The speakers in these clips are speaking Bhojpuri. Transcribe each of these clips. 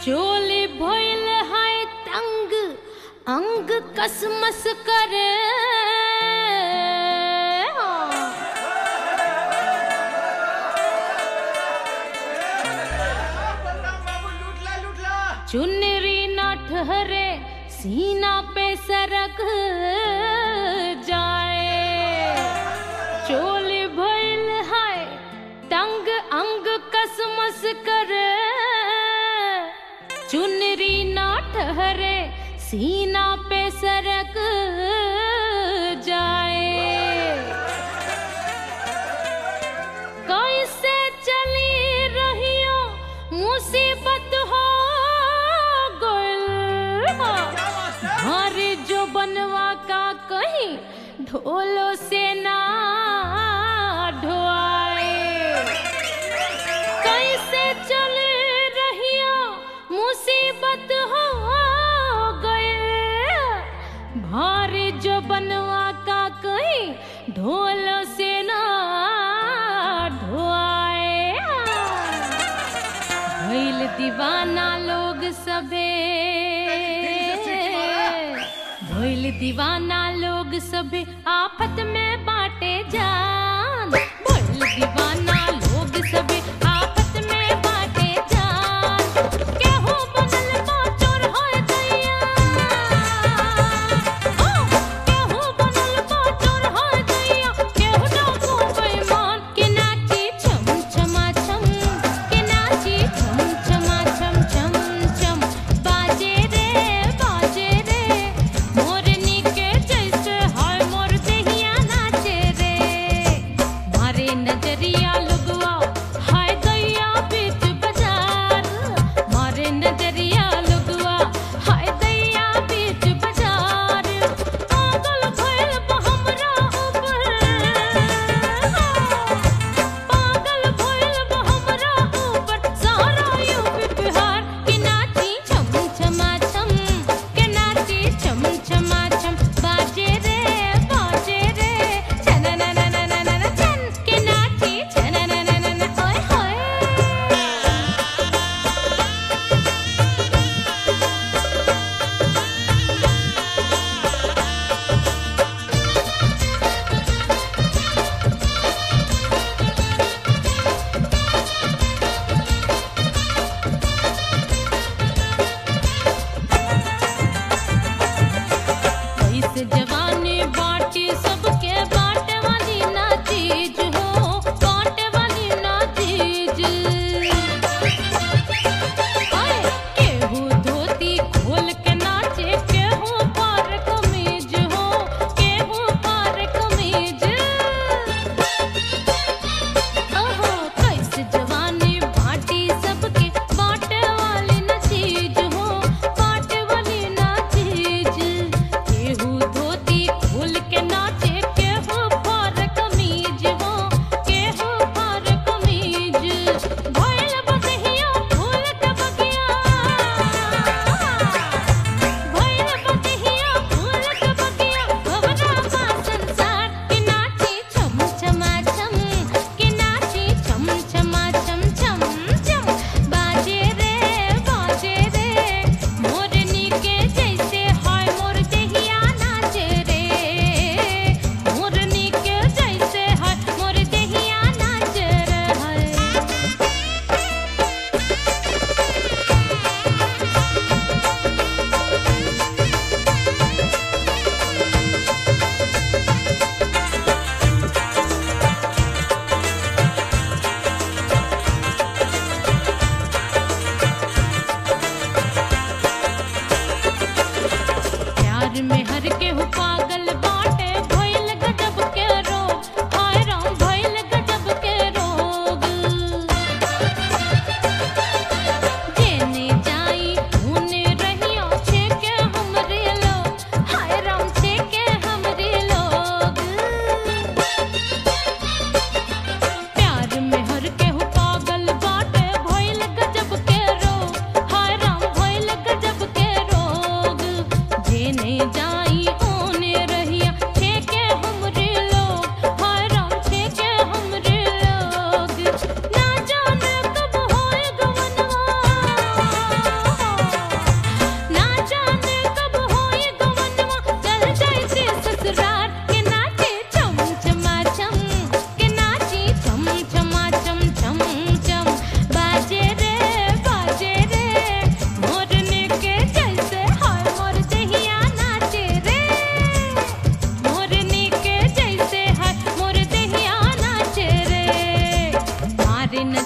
चोली भइल है तंग अंग कसमस करे चुनरी ना ठहरे सीना पे सरक जाए चोली भइल है तंग अंग कसमस करे चुनरी ना ठहरे सीना पे सरक जाए कैसे चली रहियो मुसीबत हो गइल हरे जो बनवा का कहीं ढोलो से ना ढोआए कैसे चल रहियो मुसीबत हो गए भारी जो बनवा का कहीं ढोल से ना ढोआए भइल दीवाना लोग सबे भइल दीवाना लोग सबे आफत में बाटे जान भइल दीवाना लोग सबे आफत में बाटे जान केहू बनल बा चोर होय दैया ओ केहू बनल बा चोर होय दैया केहू डाकू बेईमान के नाची छम छमा छम के नाची छम छमा छम छम छम बाजे रे बाजे रे मोरनी के जैसे हाय मोर देहिया नाचे रे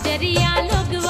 नजरिया लोग